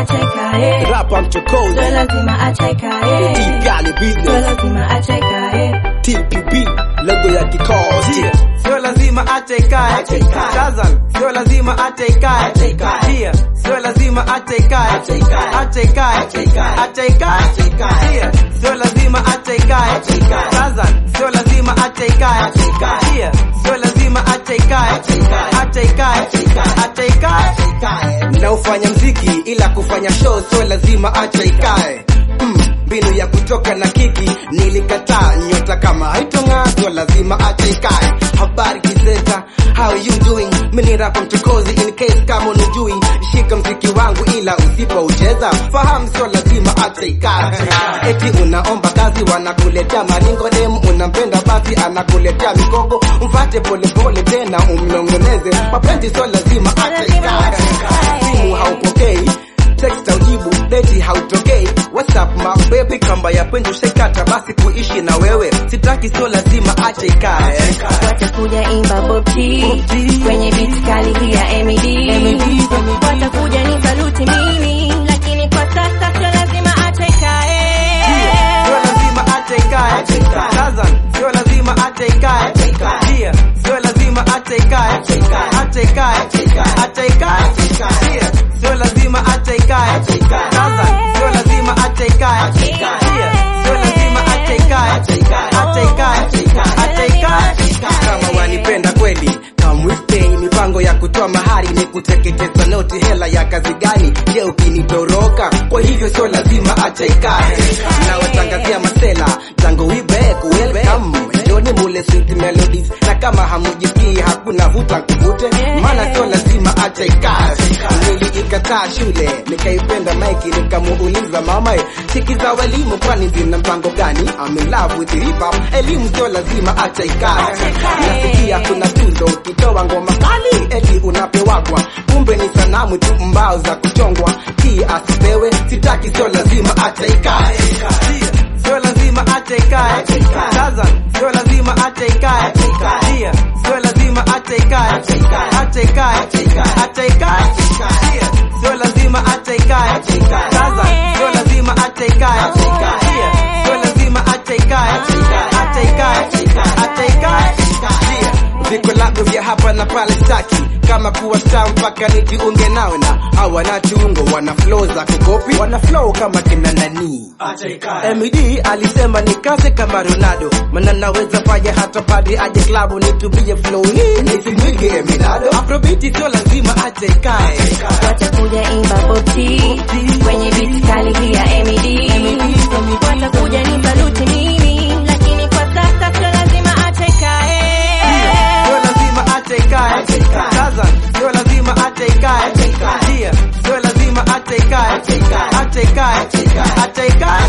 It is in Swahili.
achekae, rapa mchokozi sio lazima achekae, Gali sio business lazima achekae. TPP logo ya kikosi Sio lazima atekae Shazam, sio lazima atekae Dia, sio lazima atekae Atekae, atekae Dia, sio lazima atekae Shazam, sio lazima atekae Dia, sio lazima atekae Atekae, atekae naufanya mziki ila kufanya show sio lazima acha ikae Mm, mbinu ya kutoka na kiki nilikataa nyota kama haitong'aa sio lazima acha ikae habari kiseta how you doing mini rapa mchokozi in case kama unijui shika mziki wangu ila usipoucheza fahamu sio lazima acha ikae eti unaomba kazi wanakuletea maringo dem unampenda basi anakuletea mikogo mfate polepole tena umnongoneze mapenzi sio lazima acha ikae simu haupokei text aujibu deti hautokei whatsapp my baby kamba ya penzi ushaikata basi kuishi na wewe sitaki sio lazima acha ikae watakuja imba bobti kwenye beat kali hii ya MED watakuja ni saluti mimi lakini kwa sasa sio lazima achekae Sio lazima atekae Shazam, sio lazima atekae Dia, sio lazima atekae Atekae, atekae Dia, sio lazima atekae Shazam, sio lazima atekae Dia, sio lazima atekae Atekae, atekae kama wanipenda kweli kamwistei mipango ya kutoa mahari ni kuteketeza noti hela ya kazi gani je ukinitoroka kwa hivyo sio lazima acha ikae na watangazia masela tango wibek welcome joni mule sweet melodies na kama hamujisikii hakuna vuta kuvute maana sio lazima acha ikae niliikataa shule nikaipenda maiki nikamuuliza mama sikiza walimu kwani zina mpango gani I'm in love with hip hop elimu sio lazima acha ikae nasikia kuna tuzo ukitoa ngoma kali eti unapewagwa kumbe ni sanamu tu mbao za kuchongwa hii asipewe sitaki sio lazima acha ikae Sio lazima atekae Shazam, sio lazima atekae Dia, sio lazima atekae Atekae, atekae Dia, sio lazima atekae Shazam, sio lazima atekae Dia, sio lazima atekae Atekae, atekae Dia, vikolabu vya hapa na pale staki kama kuwa star mpaka nijiunge nao na hawana tungo wana flow za kukopi wana flow kama kina nani MD alisema nikaze kama Ronaldo maana naweza fanya hata padi aje klabu nitubie flow hii nisimwige Eminado Afrobeat sio lazima ache ikae watakuja imba bobti kwenye beat kali hii ya MED watakuja ni saluti mimi lakini kwa sasa sio lazima achekae Sio lazima atekae Shazam, sio lazima atekae Dia, sio lazima atekae Atekae, atekae